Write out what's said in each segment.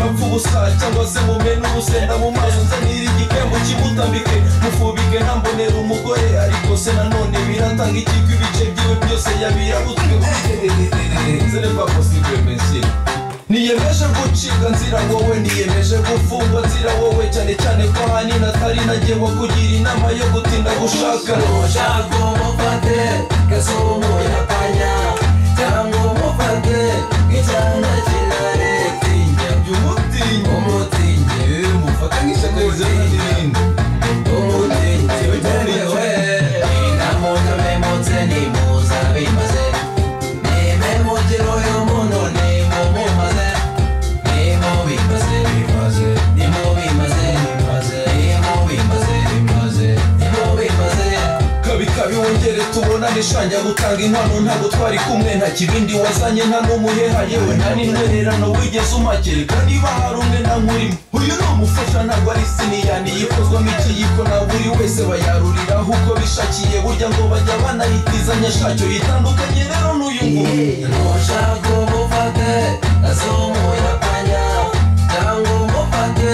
ubusa cyangwa se mumena urusenda mu maso nzanira igikembo kimutambike mufubike ntambonera umugore ariko se nanone biratanga ikigo ibice byiwe byose yabirabutswe nzere pa positive pensile niyemeje gucibwa nzira wowe niyemeje gufungwa nzira wowe cyane cyane ko ahanini atari nagewe kugira inama yo gutinda gushaka ushaka umufate gasore umuyakanya cyangwa umufate nk'icyana kinarektinya jya umutinya umutinyi mufatanyije neza n'irindi umutinyi utemewe inamutse nimuza bimaze nimemugire uyu muntu nimumaze nimubimaze bimaze nimubimaze bimaze nimubimaze bimaze nimubimaze kabikabi wongere tubonane shanja gutanga inkwano ntabwo twari kumwe nta kibindi wazanye nta n'umuheha yewe nta n'intwererano wigeze umakereka niba hari umwe na nkurimo uyu ni umufasha ntabwo ari siniyani yikozwamo ikiyiko na buri wese bayaruriraho uko bishakiye burya ngo bajya banayitizanya shacyo yitandukanye rero n'uyu nguyu ntushaka umufate azumuyakanya cyangwa umufate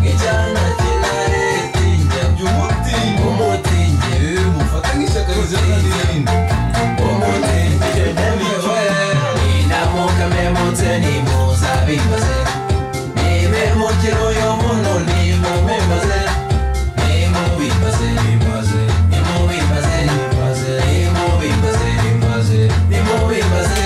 nk'icyana kinaretinya jya umutinya umutinyi mufatanye ishyaka rizana n'irindi umutinyi yemewe inamukame munsi nimuza bimaze nibe mukiro uyu muntu nimubimaze nimubimaze bimaze nimubimaze bimaze nimubimaze bimaze nimubimaze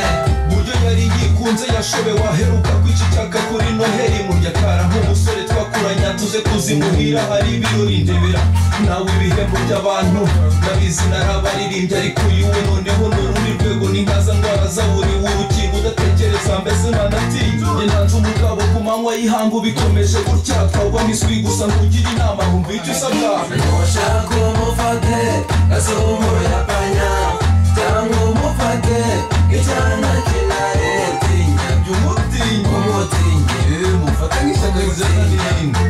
buryo yari yikunze yashobewe aheruka kwicicaka kuri noheri muryakara nk'umusore twakuranye tuze kuzimuhira hari ibirori ndebera nawe ibihembo by'abantu nabizi narabaririmbye ariko yiwe noneho ni urundi rwego n'inkaza ndwara zaburiwe urukingo udatekereza mbese ntanatinya njye ntanze umugabo ku manywa y'ihangu bikomeje gutya twagwa n'iswi gusa ngugira inama humva icyo usabwa Ntushaka umufate azumuyapanya cyangwa umufate nk'icyana kinaretinya jya umutinya umutinyi mufatanye ishyaka rizana n'irindi